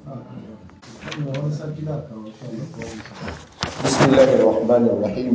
بسم الله الرحمن الرحيم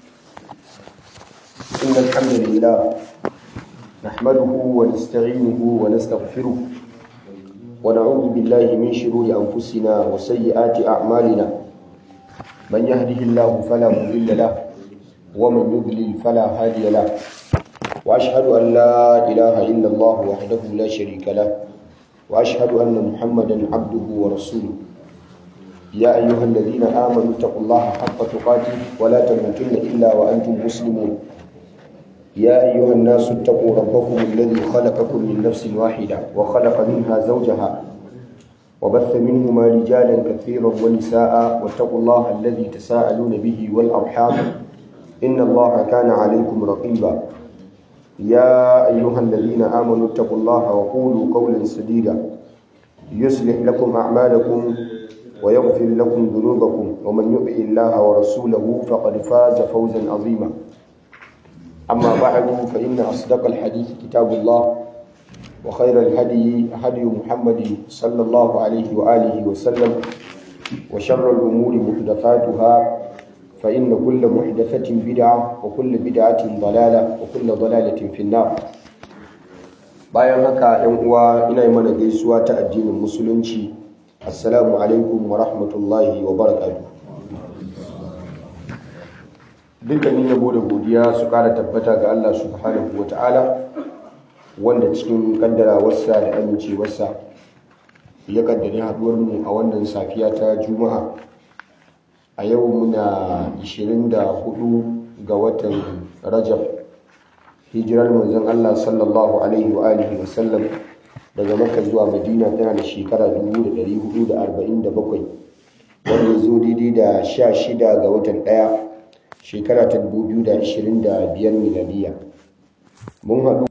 إن الحمد لله نحمده ونستعينه ونستغفره ونعوذ بالله من شرور أنفسنا وسيئات أعمالنا من يهده الله فلا مضل له ومن يضلل فلا هادي له وأشهد أن لا إله إلا الله وحده لا شريك له وأشهد أن محمدا عبده ورسوله يا أيها الذين آمنوا اتقوا الله حق تقاته ولا تموتن إلا وأنتم مسلمون يا أيها الناس اتقوا ربكم الذي خلقكم من نفس واحدة وخلق منها زوجها وبث منهما رجالا كثيرا ونساء واتقوا الله الذي تساءلون به والأرحام إن الله كان عليكم رقيبا يا أيها الذين آمنوا اتقوا الله وقولوا قولا سديدا يصلح لكم أعمالكم ويغفر لكم ذنوبكم ومن يطع الله ورسوله فقد فاز فوزا عظيما أما بعد فإن أصدق الحديث كتاب الله وخير الهدي هدي محمد صلى الله عليه وآله وسلم وشر الأمور محدثاتها فإن كل محدثة بدعة وكل بدعة ضلالة وكل ضلالة في النار bayan haka ‘yan uwa ina yi mana gaisuwa ta addinin musulunci assalamu alaikum wa rahmatullahi wa barakatu dukkanin yabo da godiya su kara tabbata ga Allah subhanahu wa ta'ala wanda cikin kaddarawarsa da amincewarsa ya kaddare haduwar mu a wannan safiya ta juma'a a yau muna 24 ga watan rajab hijirar manzon Allah sallallahu alaihi wa alihi wa sallam daga makka zuwa madina tana da shekara 1447 wanda zo daidai da 16 ga watan ɗaya shekara ta 2025 miladiya mun haɗu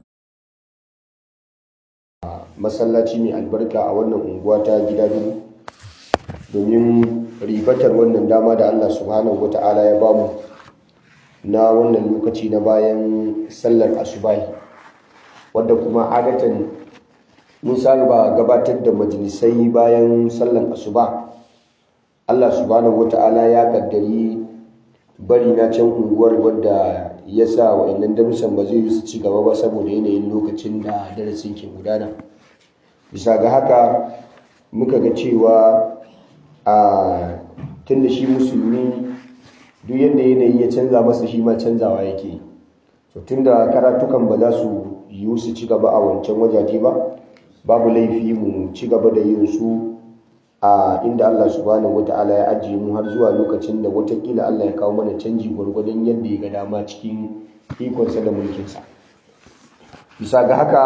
a masallaci mai albarka a wannan unguwa ta gida biyu domin ribatar wannan dama da Allah subhanahu wata'ala ya bamu na wannan lokaci na bayan sallar asubahi wadda kuma adatan mun saba gabatar da majalisai bayan sallar asuba Allah subhanahu wata'ala ya kaddari bari na can unguwar wadda ya sa wa'annan darussan ba zai yi su ci gaba ba saboda yanayin lokacin da darasin ke gudana bisa ga haka muka ga cewa a tun da shi musulmi duk yadda yanayi ya canza masa shi ma canzawa yake so tun da karatukan ba za su yiwu su ci gaba a wancan wajaje ba babu laifi mu ci gaba da yin su a inda Allah subhanahu wata'ala ya ajiye mu har zuwa lokacin da watakila Allah ya kawo mana canji gwargwadon yadda ya ga dama cikin ikonsa da mulkinsa bisa ga haka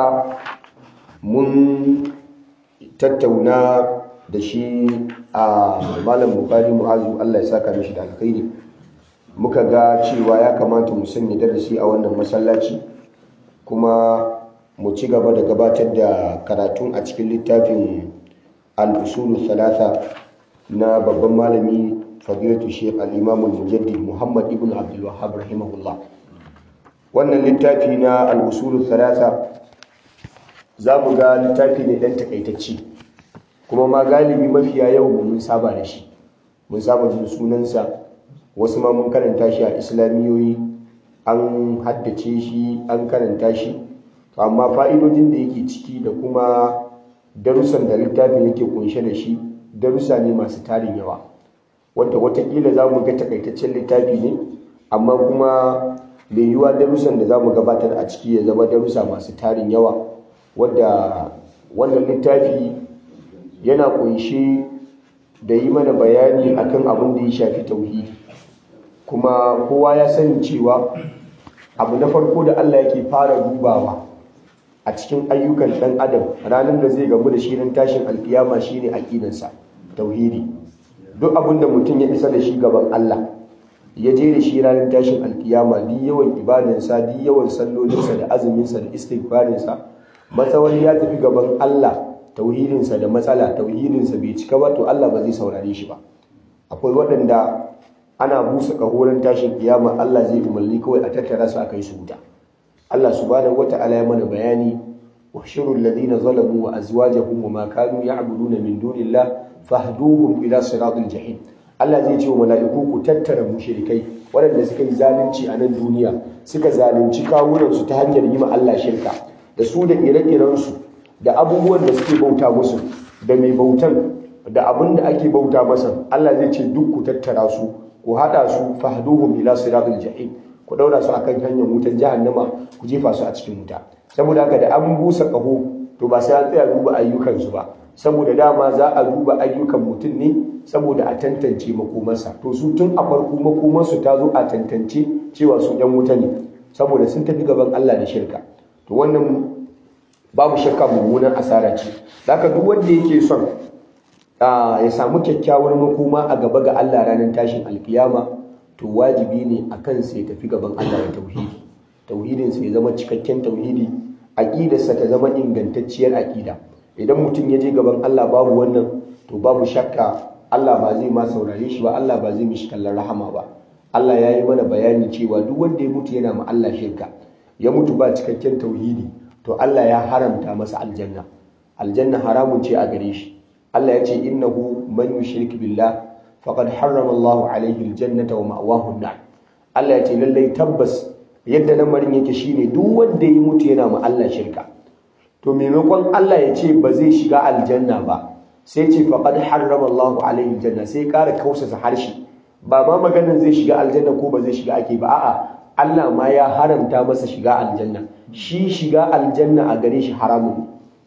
mun tattauna da shi a malam bukari mu'azu Allah ya saka mishi da alkhairi muka ga cewa ya kamata mu sanya darasi a wannan masallaci kuma mu ci gaba da gabatar da karatun a cikin littafin al-usulu thalatha na babban malami fadilatu sheikh al-imam al-mujaddid muhammad ibn abdul wahhab rahimahullah wannan littafi na al-usulu thalatha za mu ga littafi ne dan takaitacce kuma ma galibi mafiya yau mun saba da shi mun saba jin sunansa wasu ma mun karanta shi a islamiyoyi an haddace shi an karanta shi amma fa'idojin da yake ciki da kuma darussan da littafin yake kunshe da shi darussa ne masu tarin yawa wanda watakila za mu ga takaitaccen littafi ne amma kuma mai yiwuwa darussan da za mu gabatar a ciki ya zama darussa masu tarin yawa wadda wannan littafi yana kunshe da yi mana bayani akan abin da ya shafi tauhidi kuma kowa ya sani cewa abu na farko da Allah yake fara dubawa a cikin ayyukan ɗan adam ranar da zai gamu da shi ran tashin alkiyama shine aqidansa tauhidi duk abin da mutum ya isa da shi gaban Allah ya je da shi ranar tashin alkiyama duk yawan ibadansa duk yawan sallolinsa da azuminsa da istighfarinsa matsawar ya tafi gaban Allah tauhidinsa da matsala tauhidinsa bai cika ba to Allah ba zai saurare shi ba akwai waɗanda ana busa kahoran tashin kiyama Allah zai umarni kawai a tattara su a kai su wuta Allah subhanahu wata'ala ya mana bayani uhshuru alladhina zalamu wa azwajahum wa ma kanu ya'buduna min dunillah fahduhum ila siratil jahim Allah zai ce wa mala'iku ku tattara mushrikai waɗanda suka yi zalunci a nan duniya suka zalunci kawunansu ta hanyar yi ma Allah shirka da su da ire-irensu da abubuwan da suke bauta musu da mai bautan da abin da ake bauta masa Allah zai ce duk ku tattara su ku haɗa su fahduhum ila siratil jahim ku daura su akan hanyar wutan jahannama ku jefa su a cikin wuta saboda haka da an busa kaho to ba sai an tsaya duba ayyukansu ba saboda dama za a duba ayyukan mutum ne saboda a tantance makomarsa to su tun a farko makomarsu ta zo a tantance cewa su yan wuta ne saboda sun tafi gaban Allah da shirka to wannan babu shakka mummunan asara ce zaka duk wanda yake son ya samu kyakkyawar makoma a gaba ga Allah ranar tashin alkiyama to wajibi ne a kan sai tafi gaban Allah da tauhidi tauhidin sai zama cikakken tauhidi aqidarsa ta zama ingantacciyar aqida idan mutum ya je gaban Allah babu wannan to babu shakka Allah ba zai ma saurare shi ba Allah ba zai mishi kallon rahama ba Allah ya yi mana bayani cewa duk wanda ya mutu yana ma Allah shirka ya mutu ba cikakken tauhidi to Allah ya haramta masa aljanna aljanna haramun ce a gare shi Allah ya ce innahu man yushrik billah faqad harrama Allahu alaihi aljannata wa ma'wahu an-nar Allah ya ce lallai tabbas yadda lamarin yake shine duk wanda ya mutu yana ma Allah shirka to maimakon Allah ya ce ba zai shiga aljanna ba sai ce faqad harrama Allahu alaihi aljanna sai ƙara kausasa harshe ba ma maganin zai shiga aljanna ko ba zai shiga ake ba a'a Allah ma ya haramta masa shiga aljanna shi shiga aljanna a gare shi haramun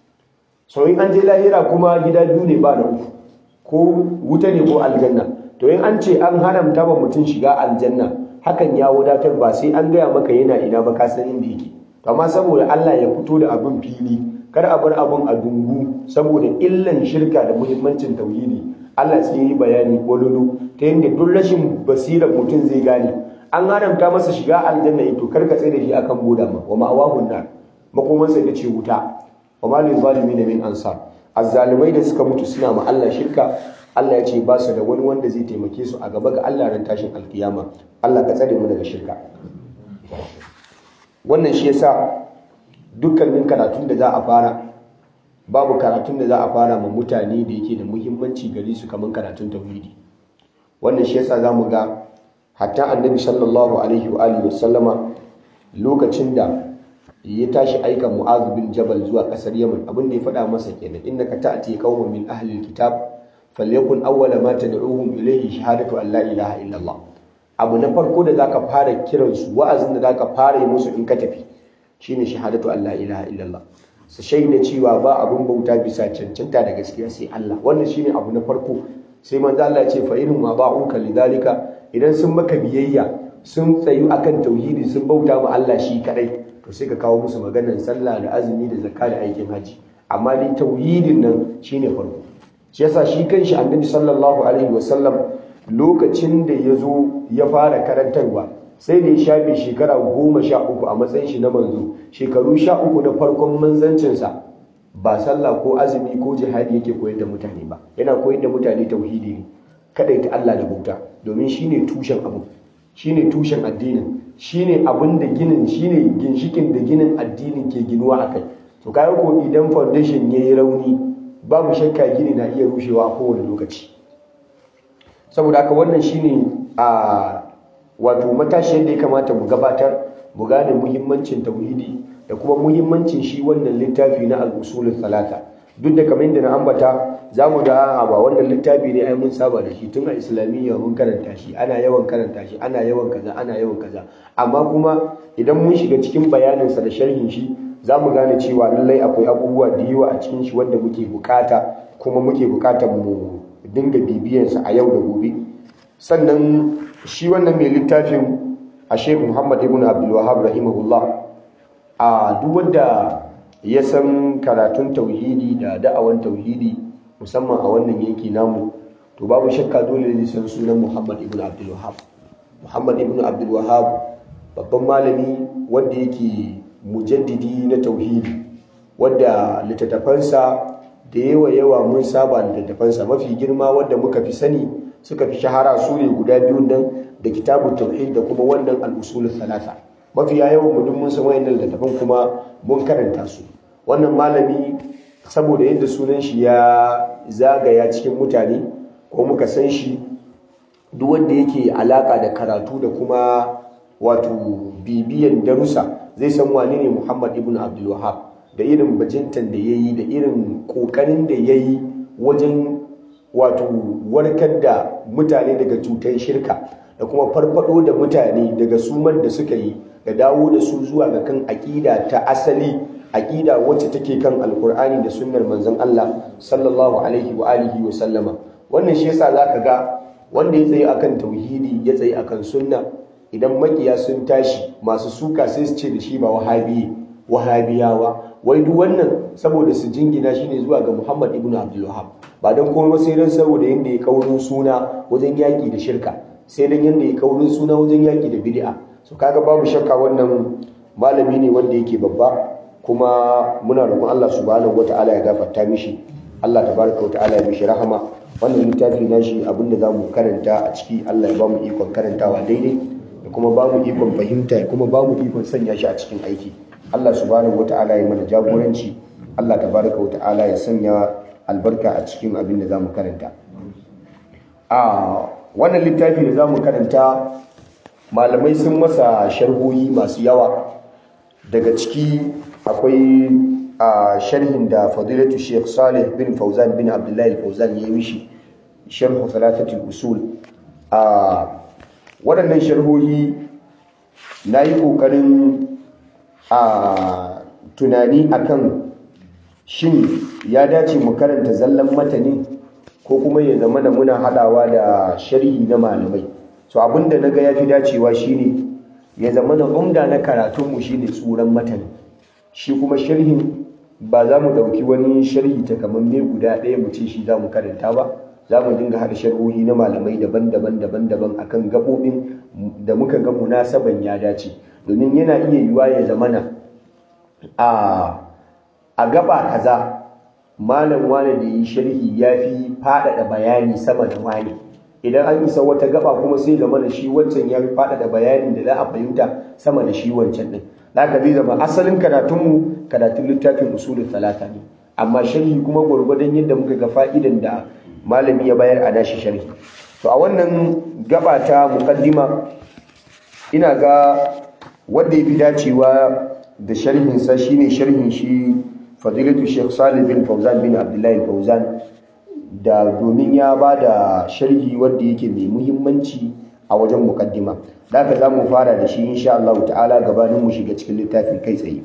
so in an je lahira kuma gida biyu ne ba na uku ko wuta ne ko aljanna to in an ce an haramta ba mutum shiga aljanna hakan ya wadatar ba sai an gaya maka yana ina ba ka san inda yake to amma saboda Allah ya fito da abin fili kar a bar abin a dungu saboda illan shirka da muhimmancin tauhidi Allah sai yi bayani bololo ta yadda duk rashin basirar mutum zai gane an haramta masa shiga aljanna to kar ka tsaye da shi akan boda ma wa ma'awahun nar makomansa ita ce wuta wa ma lil zalimin min ansar azzalimai da suka mutu suna ma Allah shirka Allah ya ce ba su da wani wanda zai taimake su a gaba ga Allah ran tashin alkiyama Allah ka tsare mu daga shirka wannan shi yasa dukkanin karatun da za a fara babu karatun da za a fara ma mutane da yake da muhimmanci gare su kamar karatun tauhidi wannan shi yasa zamu ga hatta annabi sallallahu alaihi wa alihi wasallama lokacin da ya tashi aika mu'adh bin jabal zuwa kasar yaman abin da ya faɗa masa kenan innaka ta'ti qauman min ahli alkitab falyakun awwala ma tad'uhum ilayhi shahadatu an la ilaha illallah abu na farko da zaka fara kiransu wa'azin da zaka fara yi musu in ka tafi shine shahadatu an la ilaha illallah su shaida cewa ba abin bauta bisa cancanta da gaskiya sai Allah wannan shine abu na farko sai manzo Allah ya ce fa irin ma ba'uka lidalika idan sun maka biyayya sun tsayu akan tauhidi sun bauta ma Allah shi kadai to sai ka kawo musu maganar sallah da azumi da zakka da aikin haji amma ni tauhidin nan shine farko shi yasa shi kanshi annabi sallallahu alaihi wasallam lokacin da ya zo ya fara karantarwa sai da ya shafe shekara goma sha uku a matsayin shi na manzo shekaru sha uku na farkon manzancinsa ba sallah ko azumi ko jihadi yake koyar da mutane ba yana koyar da mutane tauhidi ne kadaita Allah da bauta domin shine tushen abu shine tushen addinin shine abin da ginin shine ginshikin da ginin addinin ke ginuwa akai to kayan ko idan foundation yayi rauni babu shakka gini na iya rushewa a kowane lokaci saboda haka wannan shine a wato matashi yadda ya kamata mu gabatar mu gane muhimmancin tauhidi da kuma muhimmancin shi wannan littafi na al-usulul salata duk da kamar yadda na ambata za mu ga ba wannan littafi ne ai mun saba da shi tun a islamiyya mun karanta shi ana yawan karanta shi ana yawan kaza ana yawan kaza amma kuma idan mun shiga cikin bayaninsa da sharhin shi za mu gane cewa lallai akwai abubuwa da yawa a cikin shi wanda muke bukata kuma muke bukatar mu dinga bibiyansa a yau da gobe sannan shi wannan mai littafin a sheikh muhammad ibn abdul wahab rahimahullah a duk wanda ya san karatun tauhidi da da'awan tauhidi musamman a wannan yanki namu to babu shakka dole ne san sunan muhammad ibn abdul wahab muhammad ibn abdul wahab babban malami wanda yake mujaddidi na tauhidi wadda littattafansa da yawa yawa mun saba littattafansa mafi girma wadda muka fi sani suka fi shahara su ne guda biyun nan da kitabun tauhid da kuma wannan al'usulul salasa mafi yawan mu mun san wayannan littattafan kuma mun karanta su wannan malami saboda yadda sunan shi ya zagaya cikin mutane ko muka san shi duk wanda yake alaka da karatu da kuma wato bibiyan darussa zai san wane ne Muhammad ibn Abdul Wahhab da irin bajintan da yayi da irin kokarin da yayi wajen wato warkar da mutane daga cutar shirka da kuma farfado da mutane daga suman da suka yi da dawo da su zuwa ga kan aƙida ta asali aƙida wacce take kan alkur'ani da sunnar manzon Allah sallallahu alaihi wa alihi wa sallama wannan shi yasa zaka ga wanda ya tsaye akan tauhidi ya tsaye akan sunna idan makiya sun tashi masu suka sai su ce da shi ba wahabi wahabiyawa wai duk wannan saboda su jingina shine zuwa ga Muhammad ibn Abdul Wahhab ba dan komai sai dan saboda yanda ya kaurin suna wajen yaki da shirka sai dan yanda ya kaurin suna wajen yaki da bid'a so kaga babu shakka wannan malami ne wanda yake babba kuma muna roƙon Allah subhanahu wataala ya gafarta mishi Allah tabaraka wataala ya mishi rahama wannan littafi nashi abinda zamu karanta a ciki Allah ya bamu ikon karantawa daidai da kuma bamu ikon fahimta kuma bamu ikon sanya shi a cikin aiki Allah subhanahu wataala ya mana jagoranci Allah tabaraka wataala ya sanya albarka a cikin abin da zamu karanta a wannan littafi da zamu karanta malamai sun masa sharhohi masu yawa daga ciki akwai a sharhin da fadilatu Sheikh Salih bin Fauzan bin Abdullahi Fauzan ya yi mishi sharhu salatatul usul a waɗannan sharhohi na yi ƙoƙarin a tunani akan shin ya dace mu karanta zallan matani ko kuma ya zama da muna haɗawa da sharhi na malamai so abinda na ga ya fi dacewa shine ya zama da umda na karatunmu shine tsuran matani shi kuma sharhin ba za mu ɗauki wani sharhi takamamme guda ɗaya mu ce shi za mu karanta ba za mu dinga haɗa sharhohi na malamai daban-daban daban-daban akan gaɓoɓin da muka ga munasaban ya dace domin yana iya yiwuwa ya zamana a a gaba kaza malam wane da yi sharhi ya fi faɗaɗa bayani sama da wani idan an isa wata gaba kuma sai zamana shi wancan ya fi faɗaɗa bayanin da za a fahimta sama da shi wancan ɗin haka zai zama asalin karatunmu karatun littafin usulun talata ne amma sharhi kuma gwargwadon yadda muka ga fa'idan da malami ya bayar a nashi sharhi to a wannan gaba ta muqaddima ina ga wanda ya fi dacewa da sharhinsa shine sharhin shi fadilatu Sheikh Salih bin Fauzan bin Abdullahi Fauzan da domin ya ba da sharhi wanda yake mai muhimmanci a wajen muqaddima da haka zamu fara da shi insha Allah ta'ala gabanin mu shiga cikin littafi kai tsaye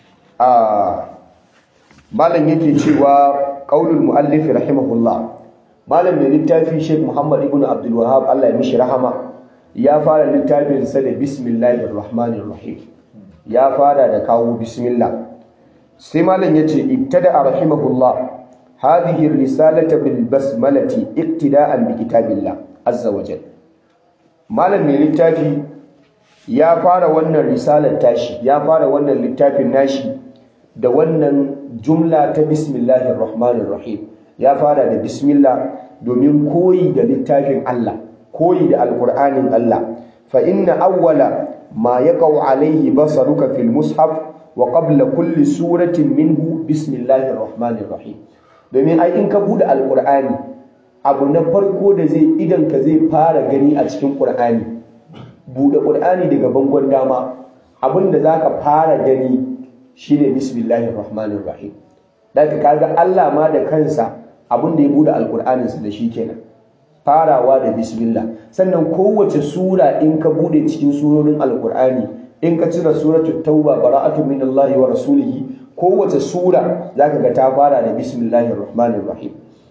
a malam yake cewa qaulul muallif rahimahullah malam mai littafi Sheikh Muhammad ibn Abdul Wahhab Allah ya mishi rahama ya fara littafin sa da bismillahir rahmanir rahim ya fara da kawo bismillah sai malam yace ibtada rahimahullah hadhihi risalata bil basmalati iqtida'an bi kitabillah azza wa jalla malam mai littafi ya fara wannan risalar tashi ya fara wannan littafin nashi da wannan jumla ta bismillahir rahmanir rahim ya fara da bismillah domin koyi da littafin Allah koyi da alqur'anin Allah fa inna awwala ma yaqau alayhi basaruka fil mushaf wa qabla kulli suratin minhu bismillahir rahmanir rahim domin ai in ka bude alqur'ani abu na farko da zai idan ka zai fara gani a cikin qur'ani bude qur'ani daga bangon dama abinda zaka fara gani shine bismillahir rahmanir rahim daga kaga Allah ma da kansa abinda ya bude alqur'anin sa da shi kenan farawa da bismillah sannan kowace sura in ka bude cikin surorin alqur'ani in ka cire suratul tauba bara'atu minallahi wa rasulihi kowace sura zaka ga ta fara da bismillahir rahmanir rahim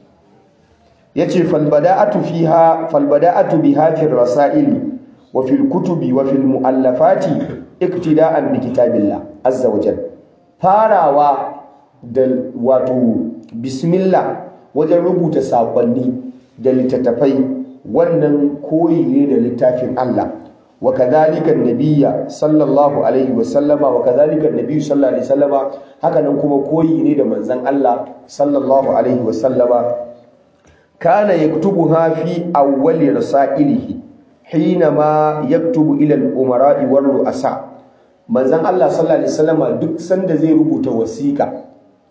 yace falbada'atu fiha falbada'atu biha fi rasaili wa fil kutubi wa fil muallafati iktida'an bi kitabillah azza wa jalla farawa da wato bismillah wajen rubuta sakonni da littattafai wannan koyi ne da littafin Allah wa kadhalika an-nabiyya sallallahu alaihi wa sallama wa kadhalika an-nabiyyu sallallahu alaihi wa sallama haka nan kuma koyi ne da manzon Allah sallallahu alaihi wa sallama kana yaktubuha fi awwali rasailihi hinama yaktubu ila al-umara'i war ru'asa manzon Allah sallallahu alaihi wasallama duk sanda zai rubuta wasiƙa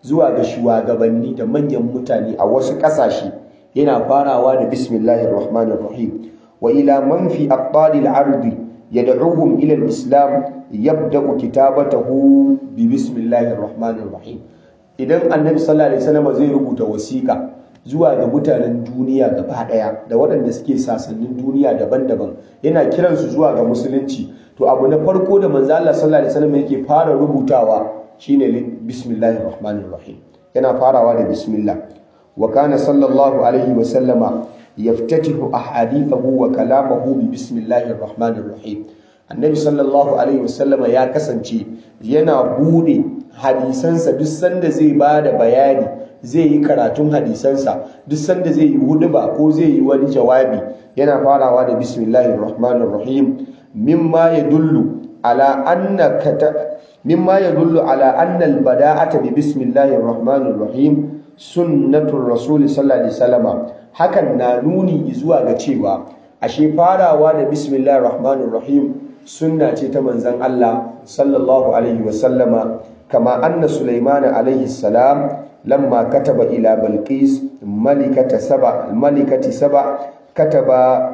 zuwa ga shugabanni da manyan mutane a wasu ƙasashe yana farawa da bismillahir rahmanir rahim wa ila man fi aqtalil ardi yad'uhum ila al-islam yabda'u kitabatahu bi bismillahir rahmanir rahim idan annabi sallallahu alaihi wasallam zai rubuta wasiƙa zuwa ga mutanen duniya gaba daya da waɗanda suke sasannin duniya daban-daban yana kiransu zuwa ga musulunci to abu na farko da manzo Allah sallallahu alaihi wasallam yake fara rubutawa shine bismillahir rahmanir rahim yana farawa da bismillah wa kana sallallahu alaihi wasallama yaftatihu ahadithahu wa kalamahu bi bismillahir rahmanir rahim annabi sallallahu alaihi wasallama ya kasance yana bude hadisansa duk sanda zai bada bayani zai yi karatun hadisansa duk sanda zai yi huduba ko zai yi wani jawabi yana farawa da bismillahir rahmanir rahim mimma yadullu ala anna kata mimma yadullu ala anna albada'ata bi bismillahir rahmanir rahim sunnatur rasul sallallahu alaihi wasallama hakan na nuni zuwa ga cewa ashe farawa da bismillahir rahmanir rahim sunna ce ta manzon Allah sallallahu alaihi wasallama kama anna sulaiman alaihi salam lamma kataba ila balqis malikata saba malikati saba kataba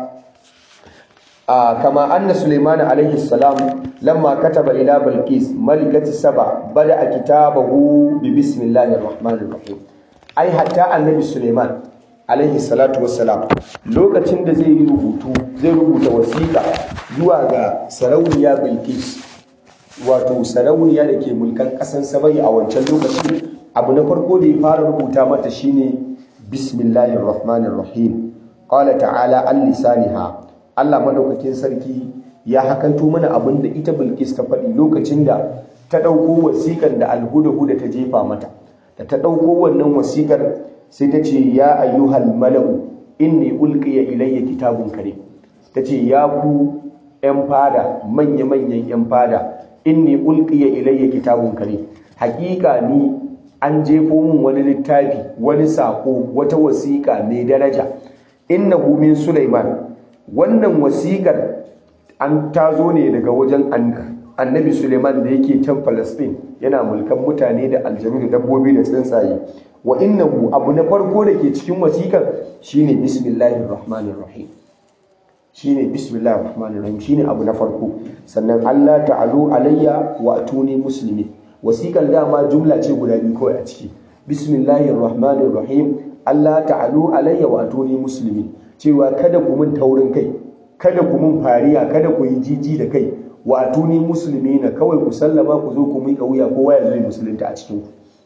كما أن سليمان عليه السلام لما كتب إلى بلقيس ملكة سبع بدأ كتابه ببسم الله الرحمن الرحيم أي حتى النبي سليمان عليه الصلاة والسلام لوكacin da zai yi rubutu zai rubuta wasiƙa zuwa ga sarauniya Bilqis wato sarauniya da ke mulkan ƙasar Sabai a wancan lokaci abu na farko da ya fara rubuta mata shine bismillahir rahmanir rahim qala ta'ala al-lisaniha Allah madaukakin sarki ya hakanto mana abin da ita Bilkis ta faɗi lokacin da ta ɗauko wasiƙar da alhuda-huda ta jefa mata da ta ɗauko wannan wasiƙar sai ta ce ya ayyuhal mala'u inni ulqiya ilayya kitabun karim ta ce ya ku ƴan fada manya-manyan ƴan fada inni ulqiya ilayya kitabun karim haƙiƙa ni an jefo min wani littafi wani saƙo wata wasiƙa mai daraja innahu min sulaiman wannan wasiƙar an tazo ne daga wajen annabi suleiman da yake can falastin yana mulkan mutane da aljanu da dabbobi da tsuntsaye wa innahu abu na farko da ke cikin wasiƙar shine bismillahir rahmanir rahim shine bismillahir rahmanir rahim shine abu na farko sannan Allah ta'alu alayya wa atuni muslimin wasiƙar dama jumla ce guda biyu kawai a ciki bismillahir rahmanir rahim Allah ta'alu alayya wa atuni muslimin cewa kada ku mun taurin kai kada ku mun fariya kada ku yi jiji da kai wa atuni musulmi na kawai ku sallama ku zo ku miƙa wuya kowa ya zo musulunta a cikin ku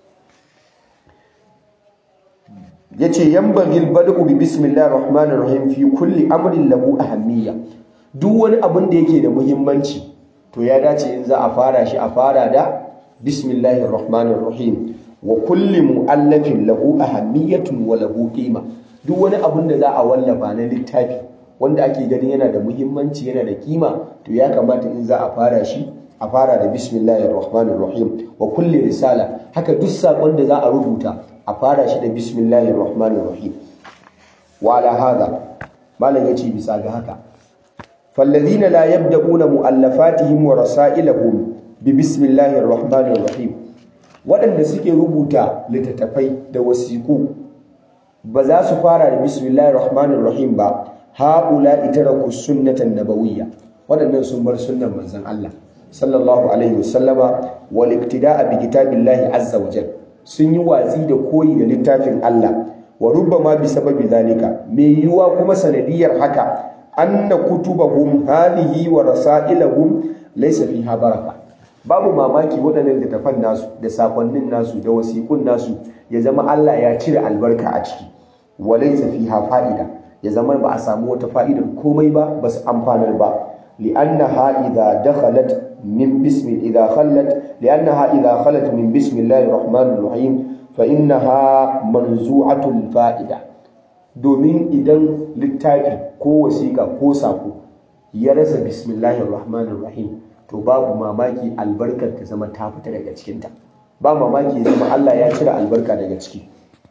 yace yanbaghi al-bad'u bi bismillahir rahmanir rahim fi kulli amrin lahu ahammiya duk wani abin da yake da muhimmanci to ya dace in za a fara shi a fara da bismillahir rahmanir rahim wa kulli mu'allafin lahu ahammiyatun wa lahu qima duk wani abin da za a wallafa na littafi wanda ake ganin yana da muhimmanci yana da kima to ya kamata in za a fara shi a fara da bismillahir rahmanir rahim wa kulli risala haka duk sakon da za a rubuta a fara shi da bismillahir rahmanir rahim wa ala hada malam yace bisa ga haka falladhina la yabda'una mu'allafatihim wa rasailahum bi bismillahir rahmanir rahim waɗanda suke rubuta littattafai da wasiƙu ba za su fara da bismillahir rahmanir rahim ba haula itaraku sunnatan nabawiyya waɗannan sun bar sunnan manzon Allah sallallahu alaihi wasallama wal iktida'a bi kitabillahi azza wa jal sun yi watsi da koyi da littafin Allah wa rubbama bi sababi zalika me yiwa kuma sanadiyar haka anna kutubahum hadhihi wa rasailahum laysa fiha baraka babu mamaki waɗannan littafan nasu da sakonnin nasu da wasiƙun nasu ya zama Allah ya cire albarka a ciki wa laysa fiha fa'ida ya zama ba a samu wata fa'idar komai ba ba su amfanar ba li'annaha idza dakhalat min bismi idza khallat li'annaha idza khalat min bismillahir rahmanir rahim fa innaha manzu'atul fa'ida domin idan littafi ko wasiƙa ko sako ya rasa bismillahir rahmanir rahim to babu mamaki albarkar ta zama ta fita daga cikinta ba mamaki ya zama Allah ya cire albarka daga ciki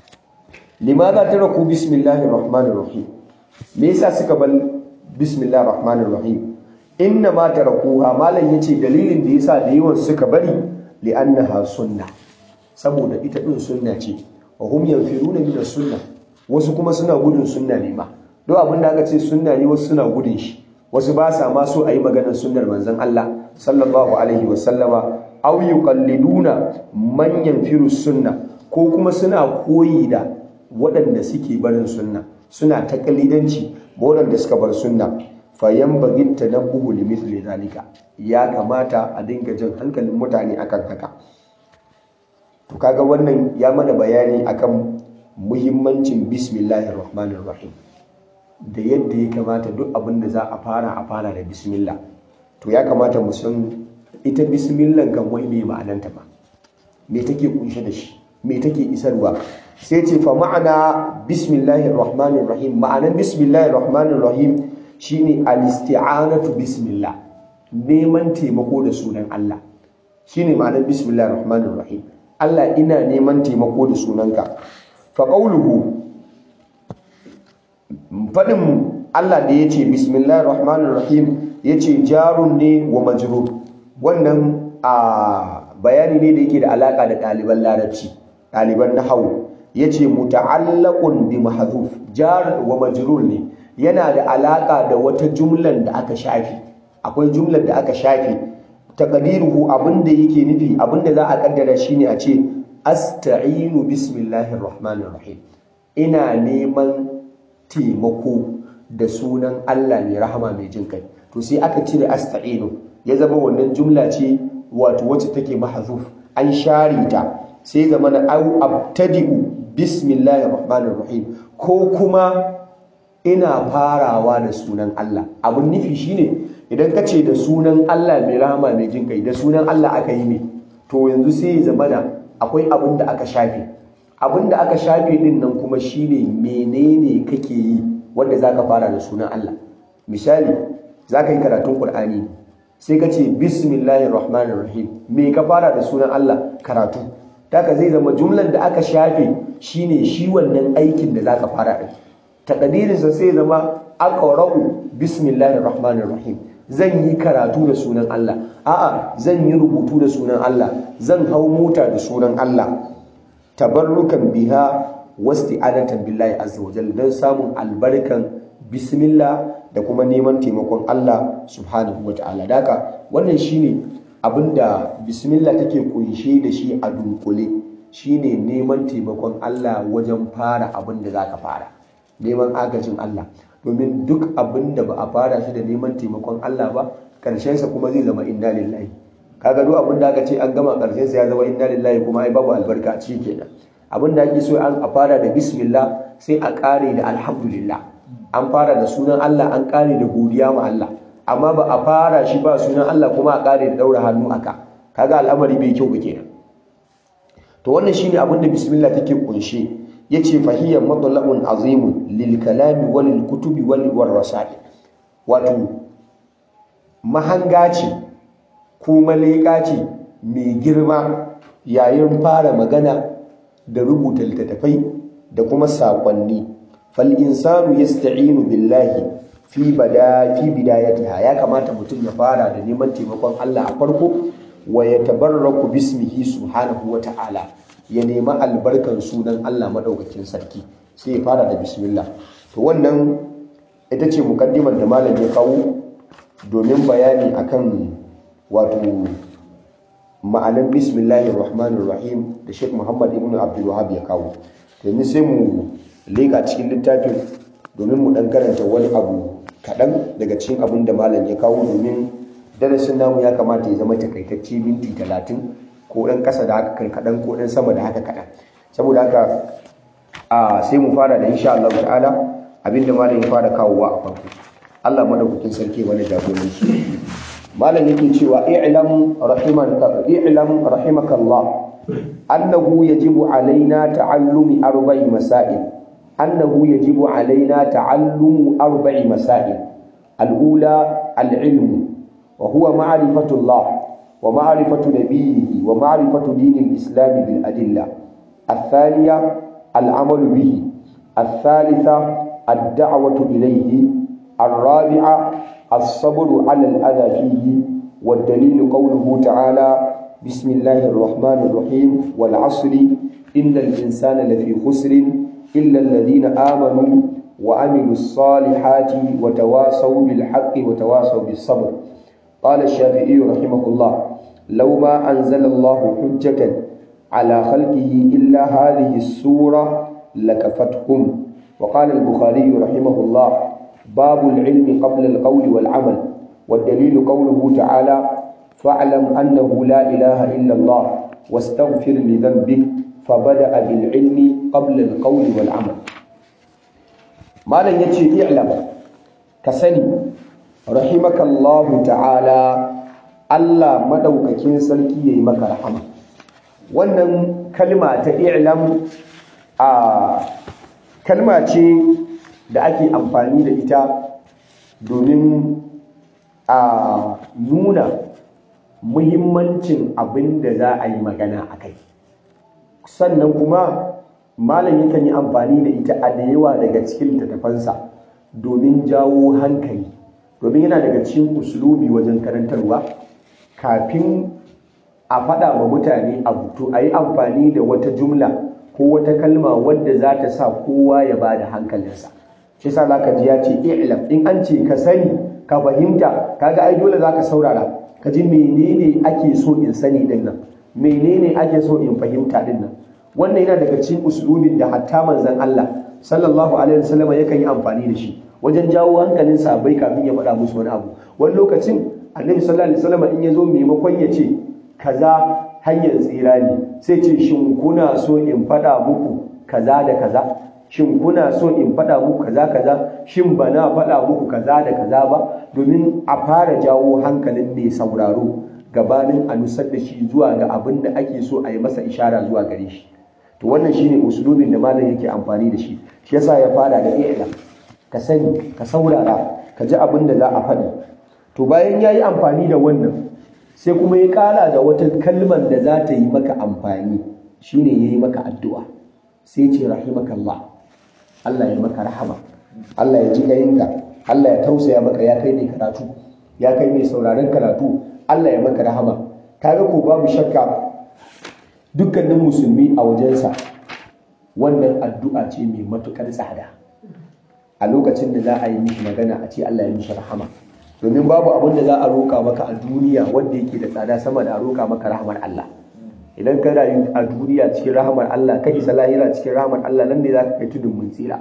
limadha taraku bismillahir rahmanir rahim me yasa suka bar bismillahir rahmanir rahim inna ma tarakuha malam yace dalilin da yasa da yawan suka bari li'annaha sunna saboda ita din sunna ce wa hum yanfiruna min sunna wasu kuma suna gudun sunna ne ma duk abin da aka ce sunna ne wasu suna gudun shi wasu ba sa ma so a yi maganar sunnar manzon Allah sallallahu alaihi wa sallama aw yuqalliduna man yanfiru sunna ko kuma suna koyi da waɗanda suke barin sunna suna ta kalidanci ba waɗanda suka bar sunna fayan bagin tanabbuhu li mithli zalika ya kamata a dinga jin hankalin mutane akan haka to kaga wannan ya mana bayani akan muhimmancin bismillahir rahmanir rahim da yadda ya kamata duk abin da za a fara a fara da bismillah to ya kamata mu san ita bismillah kan wai me ma'ananta ba me take kunshe da shi me take isarwa sai ce fa ma'ana bismillahir rahmanir rahim ma'anan bismillahir rahmanir rahim shine al-isti'anatu bismillah neman taimako da sunan Allah shine ma'anar bismillahir rahmanir rahim Allah ina neman taimako da sunanka fa qawluhu fadin Allah da yace bismillahir rahmanir rahim yace jarun ne wa majrur wannan a bayani ne da yake da alaka da ɗaliban larabci ɗaliban nahawu yace muta'allaqun bi mahdhuf jar wa majrur ne yana da alaka da wata jumlan da aka shafi akwai jumlar da aka shafi taqdiruhu abinda yake nufi abinda za a kaddara shine a ce asta'inu bismillahir rahmanir rahim ina neman taimako da sunan Allah mai rahama mai jin kai to sai aka cire asta'inu ya zama wannan jumla ce wato wacce take mahzuf an share ta sai zama na au abtadi'u bismillahir rahmanir rahim ko kuma ina farawa da sunan Allah abun nufi shine idan ka ce da sunan Allah mai rahama mai jin kai da sunan Allah aka yi ne to yanzu sai ya zama da akwai abin da aka shafe abin da aka shafe din nan kuma shine menene kake yi wanda zaka fara da sunan Allah misali zaka yi karatun Qur'ani sai ka ce bismillahir rahmanir rahim me ka fara da sunan Allah karatu taka zai zama jumlan da aka shafe shine shi wannan aikin da zaka fara din takadirinsa sai zama aqra'u bismillahir rahmanir rahim zan yi karatu da sunan Allah a'a zan yi rubutu da sunan Allah zan hau mota da sunan Allah tabarrukan biha wasti'adatan billahi azza wa jalla dan samun albarkan bismillah da kuma neman taimakon Allah subhanahu wa ta'ala daka wannan shine abinda bismillah take kunshe da shi a dunkule shine neman taimakon Allah wajen fara abin da zaka fara neman agajin Allah domin duk abin da ba a fara shi da neman taimakon Allah ba ƙarshensa kuma zai zama inna lillahi kaga duk abin da aka ce an gama ƙarshensa ya zama inna lillahi kuma ai babu albarka a ciki kenan abin da ake so an a fara da bismillah sai a ƙare da alhamdulillah an fara da sunan Allah an ƙare da godiya ma Allah amma ba a fara shi ba sunan Allah kuma a ƙare da daura hannu aka kaga al'amari bai kyau ba kenan to wannan shine abin da bismillah take kunshe yace fahiyya matla'un azimun lil kalami wal kutubi wal rasail wato mahanga ce ko maleka ce mai girma yayin fara magana da rubuta littattafai da kuma sakonni fal insanu yasta'inu billahi fi bada fi bidayatiha ya kamata mutum ya fara da neman taimakon Allah a farko wa yatabarraku bismihi subhanahu wa ta'ala ya nemi albarkan sunan Allah maɗaukakin sarki sai ya fara da bismillah to wannan ita ce mukaddimar da malam ya kawo domin bayani akan wato ma'anan bismillahir rahmanir rahim da Sheikh Muhammad ibn Abdul Wahhab ya kawo yanzu sai mu leka cikin littafin domin mu dan karanta wani abu kaɗan daga cikin abin da malam ya kawo domin darasin namu ya kamata ya zama takaitacce minti talatin ko ɗan ƙasa da haka kaɗan ko ɗan sama da haka kaɗan saboda haka a sai mu fara da insha Allah ta'ala abinda malam ya fara kawowa a farko Allah madaukakin sarki wani jagoranci malam yake cewa i'lam rahimaka i'lam rahimakallah annahu yajibu alaina ta'allumi arba'i masail annahu yajibu alaina ta'allumu arba'i masail al-ula al-ilm wa huwa ma'rifatullah ومعرفة نبيه ومعرفة دين الإسلام بالأدلة الثانية العمل به الثالثة الدعوة إليه الرابعة الصبر على الأذى فيه والدليل قوله تعالى بسم الله الرحمن الرحيم والعصر إن الإنسان لفي خسر إلا الذين آمنوا وعملوا الصالحات وتواصوا بالحق وتواصوا بالصبر قال الشافعي رحمه الله لو ما أنزل الله حجة على خلقه إلا هذه السورة لكفتهم وقال البخاري رحمه الله باب العلم قبل القول والعمل والدليل قوله تعالى فاعلم أنه لا إله إلا الله واستغفر لذنبك فبدأ بالعلم قبل القول والعمل ما لن يتشي اعلم كسني رحمك الله تعالى Allah madaukakin sarki yayi maka rahama wannan kalma ta i'lam a kalma ce da ake amfani da ita domin a nuna muhimmancin abin da za a yi magana a kai sannan kuma malam yakan yi amfani da ita a da yawa daga cikin littattafansa domin jawo hankali domin yana daga cikin uslubi wajen karantarwa kafin a faɗa wa mutane abu to a yi amfani da wata jumla ko wata kalma wadda za ta sa kowa ya ba da hankalinsa shi sa za ka ji ya ce i'lam in an ce ka sani ka fahimta kaga ai dole za ka saurara ka ji menene ake so in sani din nan menene ake so in fahimta din nan wannan yana daga cikin uslubin da hatta manzon Allah sallallahu alaihi wasallam yakan yi amfani da shi wajen jawo hankalin sahabbai kafin ya faɗa musu wani abu wani lokacin annabi sallallahu alaihi wasallam in ya zo maimakon ya ce kaza hanyar tsira ne sai ce shin kuna so in faɗa muku kaza da kaza shin kuna so in faɗa muku kaza kaza shin ba na faɗa muku kaza da kaza ba domin a fara jawo hankalin mai sauraro gabanin a nusar da shi zuwa ga abin da ake so a yi masa ishara zuwa gare shi to wannan shine usulubin da malam yake amfani da shi shi yasa ya fara da i'lam ka sani ka saurara ka ji abin da za a faɗi to bayan ya yi amfani da wannan sai kuma ya ƙara da wata kalmar da za ta yi maka amfani shine ya yi maka addu'a sai ce rahimakallah Allah ya maka rahama Allah ya ji gayinka Allah ya tausaya maka ya kai mai karatu ya kai mai sauraron karatu Allah ya maka rahama kaga ko babu shakka dukkanin musulmi a wajensa wannan addu'a ce mai matukar tsada a lokacin da za a yi mishi magana a ce Allah ya mishi rahama domin babu abin da za a roƙa maka a duniya wanda yake da tsada sama da a roƙa maka rahamar Allah idan ka rayu a duniya cikin rahamar Allah ka isa lahira cikin rahamar Allah nan ne za ka kai tudun mun tsira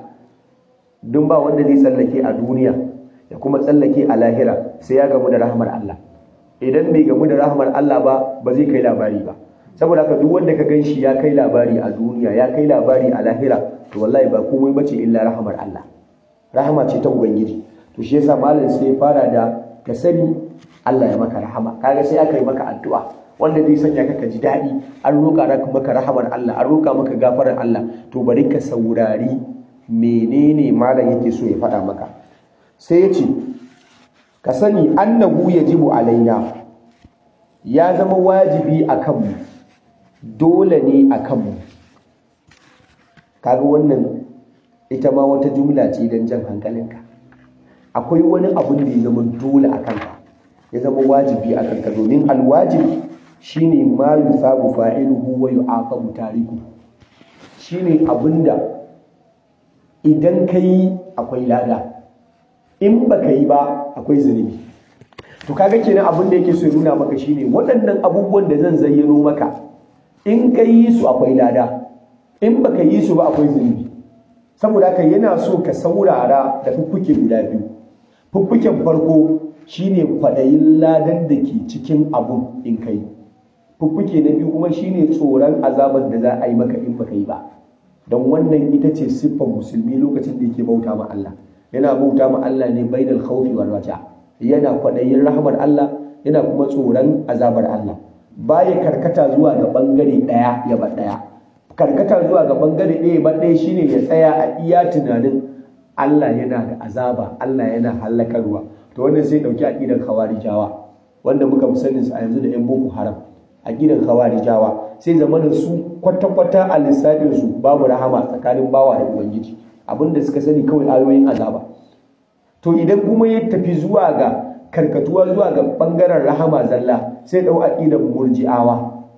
don ba wanda zai tsallake a duniya ya kuma tsallake a lahira sai ya gamu da rahamar Allah idan bai gamu da rahamar Allah ba ba zai kai labari ba saboda haka duk wanda ka ganshi ya kai labari a duniya ya kai labari a lahira to wallahi ba komai bace illa rahamar Allah rahama ce ta ubangiji to shi yasa malam sai fara da ka sani Allah ya maka rahama kaga sai aka yi maka addu'a wanda zai sanya ka ji daɗi an roƙa maka rahamar Allah an roƙa maka gafarar Allah to bari ka saurari menene malam yake so ya faɗa maka sai ya ce ka sani annahu yajibu alaina ya zama wajibi a kanmu dole ne a kanmu kaga wannan ita ma wata jumla ce don jan hankalinka akwai wani abun da ya zama dole a kanka ya zama wajibi a kanka domin alwajib shine ma yusabu fa'iluhu wa yu'aqabu tariku shine abinda idan kai akwai lada in baka yi ba akwai zunubi to kaga kenan abin da yake so ya nuna maka shine waɗannan abubuwan da zan zayyano maka in ka yi su akwai lada in baka yi su ba akwai zunubi saboda haka yana so ka saurara da fuffuke guda biyu fuffuken farko shine kwaɗayin ladan da ke cikin abun in kai fuffuke na biyu kuma shine tsoron azabar da za a yi maka in baka yi ba don wannan ita ce siffar musulmi lokacin da yake bauta ma Allah yana bauta ma Allah ne bainal khawfi wal raja yana kwaɗayin rahmar Allah yana kuma tsoron azabar Allah baya karkata zuwa ga bangare ɗaya ya ba ɗaya karkata zuwa ga bangare ɗaya ba ɗaya shine ya tsaya a iya tunanin Allah yana da azaba Allah yana hallakarwa to wannan sai dauki aqidar khawarijawa wanda muka fi sanin su a yanzu da yan boko haram aqidar khawarijawa sai zamanin su kwata-kwata a lissafin su babu rahama tsakanin bawa da ubangiji abinda suka sani kawai ayoyin azaba to idan kuma ya tafi zuwa ga karkatuwa zuwa ga bangaren rahama zalla sai dau aqidar murji'awa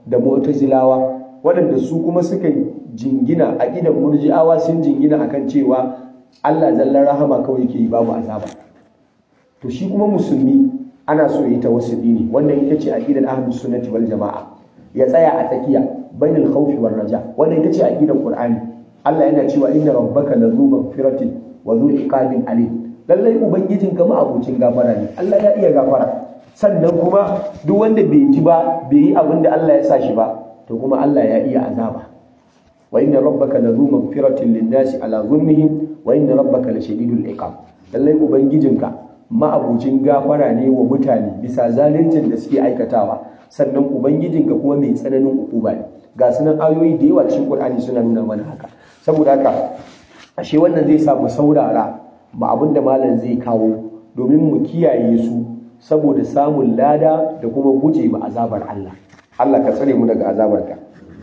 da mu'tazilawa waɗanda su kuma suka jingina a idan murji'awa sun jingina akan cewa Allah zallar rahama kawai yake yi babu azaba to shi kuma musulmi ana so yi tawassuli ne wannan ita ce aqidar ahlus sunnati wal jamaa ya tsaya a tsakiya bainal khawfi war raja wannan ita ce aqidar qur'ani Allah yana cewa inna rabbaka lazu maghfiratin wa zu iqabin alim lallai ubangijin ka ma abucin gafara ne Allah ya iya gafara sannan kuma duk wanda bai ji ba bai yi abin da Allah ya sa shi ba to kuma Allah ya iya azaba wa inna rabbaka lazu maghfiratin lin-nasi ala zulmihim wa inna rabbaka lashadidul iqab lallai ubangijinka ma'abucin gafara ne wa mutane bisa zaluncin da suke aikatawa sannan ubangijinka kuma mai tsananin ukuba ne ga sunan ayoyi da yawa cikin Qur'ani suna nuna mana haka saboda haka ashe wannan zai sa mu saurara ma abin da malam zai kawo domin mu kiyaye su saboda samun lada da kuma guje ma azabar Allah Allah ka tsare mu daga azabarka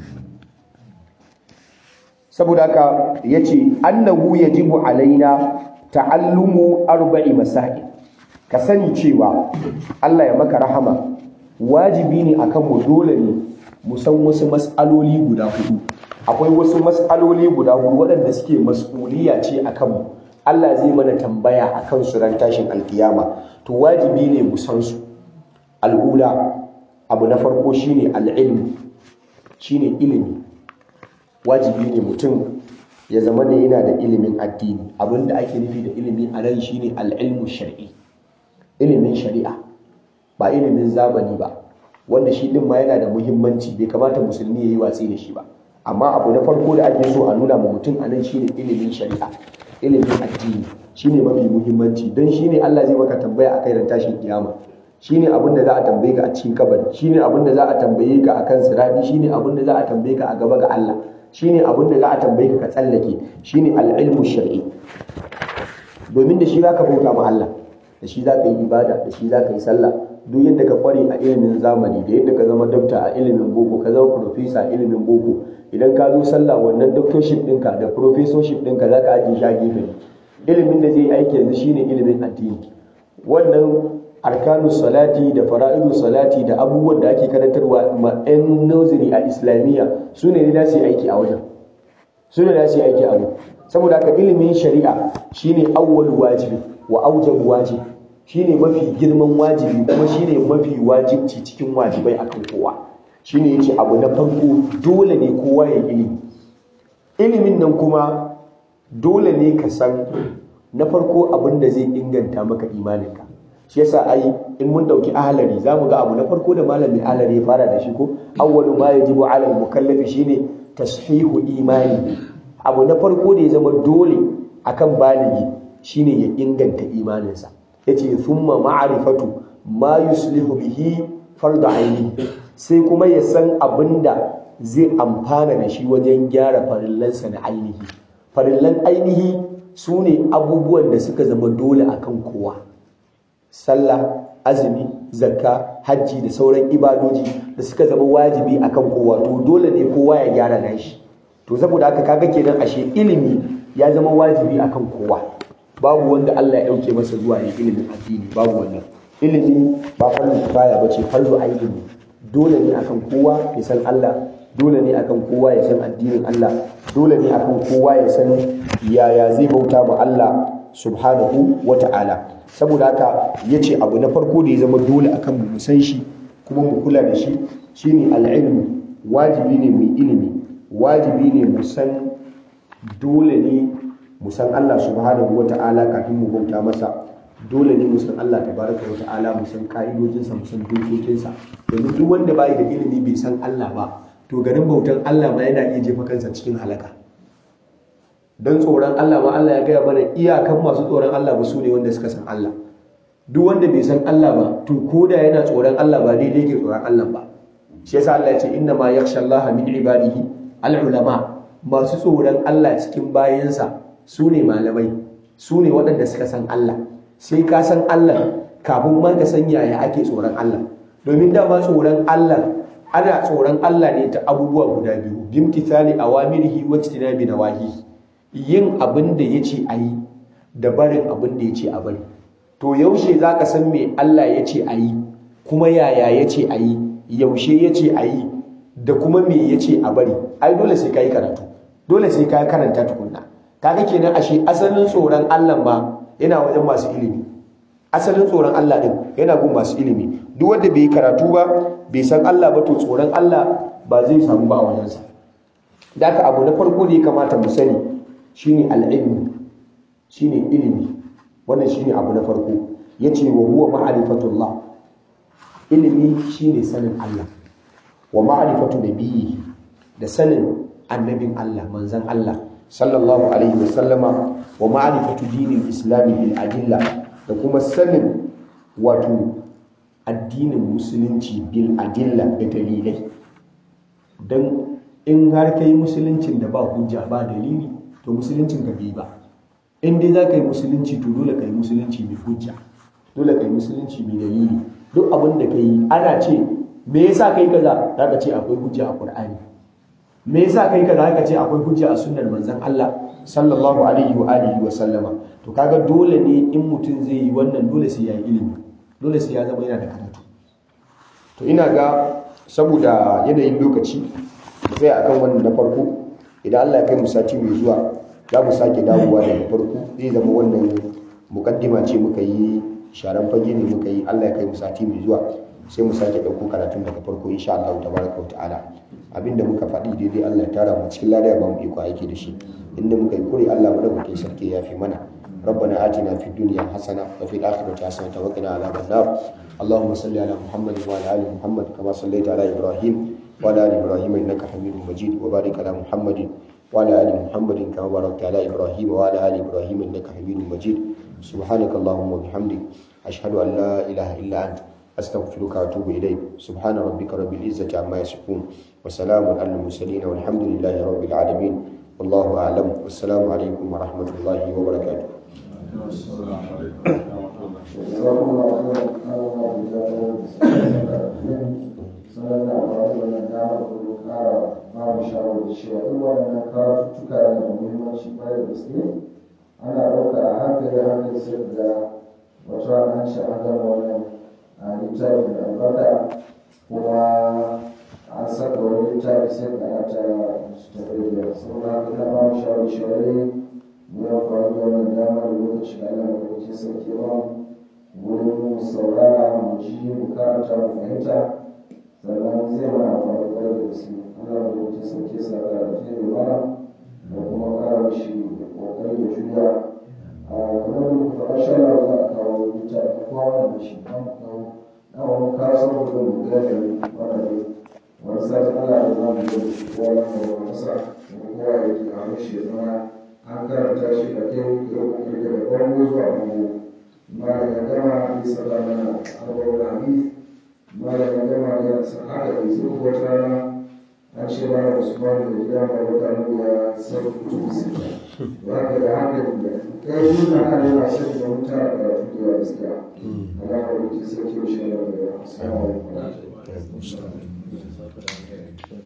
saboda haka yace annahu yajibu alaina ta'allumu arba'i masail ka sani cewa Allah ya maka rahama wajibi ne akan mu dole ne mu san wasu mas'aloli guda hudu akwai wasu mas'aloli guda hudu waɗanda suke mas'uliya ce akan mu Allah zai mana tambaya akan su ran tashin alkiyama to wajibi ne mu san su al'ula abu na farko shine al'ilm shine ilimi wajibi ne mutum ya zama da yana da ilimin addini abinda ake nufi da ilimi a nan shine al'ilmu shar'i ilimin shari'a ba ilimin zamani ba wanda shi din ma yana da muhimmanci bai kamata musulmi ya yi watsi da shi ba amma abu na farko da ake so a nuna ma mutum a nan shine ilimin shari'a ilimin addini shine mafi muhimmanci don shine Allah zai maka tambaya a kai ran tashin kiyama shine abin da za a tambaye ka a cikin kabari shine abin da za a tambaye ka akan sirati shine abin da za a tambaye ka a gaba ga Allah shine abin da za a tambaye ka ka tsallake shine al-ilmu shar'i domin da shi zaka bauta ma Allah da shi zaka yi ibada da shi zaka yi sallah duk yadda ka kware a ilimin zamani da yadda ka zama dokta a ilimin boko ka zama profesa a ilimin boko idan ka zo sallah wannan doctorship ɗinka da professorship ɗinka za ka ajiye shi a gefe ilimin da zai aiki yanzu shine ilimin addini wannan arkanu salati da fara'idu salati da abubuwan da ake karantarwa ma 'yan nursery a islamiyya su ne da su yi aiki a wajen su ne da su yi aiki a wajen saboda haka ilimin shari'a shine awwal wajibi wa aujab wajib shine mafi girman wajibi kuma shine mafi wajibci cikin wajibai akan kowa shine yace abu na farko dole ne kowa ya ilimi ilimin nan kuma dole ne ka san na farko abin da zai inganta maka imaninka shi yasa ai in mun dauki ahlari zamu ga abu na farko da malamin ahlari ya fara da shi ko awwalu ma yajibu ala al-mukallafi shine tashihu imani abu na farko da ya zama dole akan baligi shine ya inganta imaninsa yace thumma ma'rifatu ma yuslihu bihi fardu aini sai kuma ya san abinda zai amfana da shi wajen gyara farillansa na ainihi farillan ainihi su ne abubuwan da suka zama dole akan kowa sallah azumi zakka hajji da sauran ibadoji da suka zama wajibi akan kowa to dole ne kowa ya gyara nashi to saboda haka kaga kenan ashe ilimi ya zama wajibi akan kowa babu wanda Allah ya dauke masa zuwa yin ilimin addini babu wannan ilimi ba farzu kifaya bace farzu aini ne dole ne akan kowa ya san Allah dole ne akan kowa ya san addinin Allah dole ne akan kowa ya san yaya zai bauta ma Allah subhanahu wata'ala saboda haka yace abu na farko da ya zama dole akan mu san shi kuma mu kula da shi shine al-ilm wajibi ne mu ilimi wajibi ne mu san dole ne mu san Allah subhanahu wata'ala kafin mu bauta masa dole ne mu san Allah tabaraka wata'ala mu san ka'idojinsa mu san dokokinsa domin duk wanda bai da ilimi bai san Allah ba to garin bautan Allah ma yana iya jefa kansa cikin halaka don tsoron Allah ma Allah ya gaya mana iyakan masu tsoron Allah ba su ne wanda suka san Allah duk wanda bai san Allah ba to koda yana tsoron Allah ba daidai ke tsoron Allah ba shi yasa Allah ya ce inna ma yakhsha Allah min ibadihi al-ulama masu tsoron Allah cikin bayansa su ne malamai su ne waɗanda suka san Allah sai ka san Allah kafin ma ka san yaya ake tsoron Allah domin dama tsoron Allah ana tsoron Allah ne ta abubuwa guda biyu bimtithali awamirihi wa tinabi nawahi yin abin da yace ayi da barin abin da yace a bari to yaushe zaka san me Allah yace ayi kuma yaya yace ayi yaushe yace ayi da kuma me ya ce a bari ai dole sai ka yi karatu dole sai ka karanta tukunna kaga kenan ashe asalin tsoron Allah ma yana wajen masu ilimi asalin tsoron Allah din yana gun masu ilimi duk wanda bai karatu ba bai san Allah ba to tsoron Allah ba zai samu ba a wajensa da haka abu na farko da ya kamata mu sani shine al'ilmi shine ilimi wannan shine abu na farko yace wa huwa ma'rifatullah ilimi shine sanin Allah wa ma'rifatu nabiyyi da sanin annabin Allah manzon Allah sallallahu alaihi wasallama wa ma'rifatu dinil islami bil adilla da kuma sanin wato addinin musulunci bil adilla da dalilai dan in har kai musuluncin da ba hujja ba dalili to musuluncin ka bai ba in dai za ka yi musulunci to dole ka yi musulunci mai hujja dole ka yi musulunci mai dalili duk abin da ka yi ana ce me yasa kai kaza za ka ce akwai hujja a qur'ani me yasa kai kaza za ka ce akwai hujja a sunnar manzon Allah sallallahu alaihi wa alihi wa sallama to kaga dole ne in mutum zai yi wannan dole sai ya yi ilimi dole sai ya zama yana da karatu to ina ga saboda yanayin lokaci mu tsaya akan wannan na farko idan Allah ya kai mu sati mai zuwa za mu sake dawowa daga farko zai zama wannan mukaddima ce muka yi sharan fage ne muka yi Allah ya kai mu sati mai zuwa sai mu sake ɗauko karatun daga farko insha Allah tabaraka wa ta'ala abinda muka faɗi daidai Allah ya tara mu cikin lada ya ba mu iko aiki da shi inda muka yi kure Allah madaukakin sarki ya fi mana ربنا آتنا في الدنيا حسنة وفي الآخرة حسنة وقنا عذاب النار اللهم صل على محمد وعلى آل محمد كما صليت على إبراهيم وعلى آل إبراهيم إنك حميد مجيد وبارك على محمد وعلى آل محمد كما باركت على إبراهيم وعلى آل إبراهيم إنك حميد مجيد سبحانك اللهم وبحمدك أشهد أن لا إله إلا أنت أستغفرك وأتوب إليك سبحان ربك رب العزة عما يصفون وسلام على المرسلين والحمد لله رب العالمين والله أعلم والسلام عليكم ورحمة الله وبركاته sanar da amfani da wannan damar domin kara ba mu shawarar cewa duk waɗannan karatuttuka yana da muhimmanci kwarai da gaske ana ɗauka a hankali a hankali sai ga wata rana an ce an gama wannan a littafi da albarka kuma an saka wani littafi sai ga ana ta tafi da saboda haka ina ba mu shawarar cewa dai mu yi amfani da wannan damar da lokaci da Allah da kuke sarki ba wurin saurara mu ji mu karanta mu fahimta sannan zai mana amfani kwarai da gaske Allah da kuke sarki sa da alheri mana da kuma kara mishi kokari da juriya a kamar da muka faɗa sha Allah za a kawo littafi kowa wanda shi ba mu kawo na wani kawo saboda mu gane wanda ne wani sati Allah da za mu gani shi kowa na kawo masa kuma kowa ya ke a mishi ya zama an karanta shi da kyau da kokari daga bango zuwa bango malam ya gama ya saka mana abubuwan hadith malam ya gama ya san haka da zai wata rana an ce malam usman da gida mai wata ya san kutubu sita da haka da haka da kai yi na kan yana son da mutane da karatu da yawa gaskiya Allah ya rubuta sai ke shi da assalamu alaikum